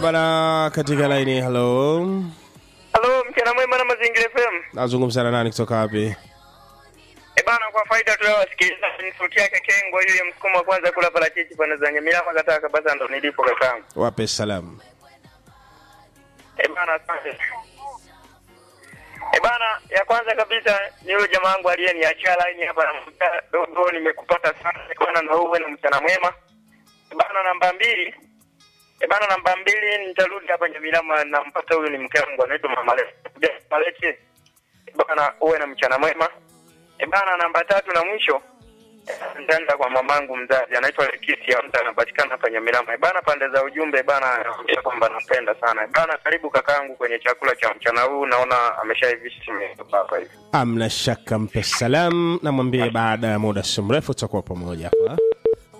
bana, katika laini. Halo, Halo, mchana mwema na Mazingira FM. nazungumza na nani kutoka wapi? E bana, kwa faida tu ya wasikilizaji, ni sauti yake Kengwa yule msukumo wa kwanza kula parachichi pande za Nyamilama kataka basa ndo nilipo kakangu. Wape salamu. E bana, asante. E bana, ya kwanza kabisa ni yule jamaa wangu aliyeniachia line hapa na mta dogo, nimekupata sana E bana, na uwe na mchana mwema. E bana, namba mbili E bana, namba mbili nitarudi hapa Nyamilama, nampata huyu ni mke wangu anaitwa Mama Leti. Mama Leti. E bana, uwe na mchana mwema. E bana, namba tatu na mwisho nitaenda kwa mamangu mzazi anaitwa Lekisi ya mtu anapatikana hapa Nyamilama. E bana, pande za ujumbe bana, anaambia kwamba nampenda sana. E bana, karibu kakaangu kwenye chakula cha mchana huu, naona ameshaivisha simetoka hapa hivi. Amna shaka, mpe salamu, namwambie baada ya muda si mrefu tutakuwa pamoja hapa.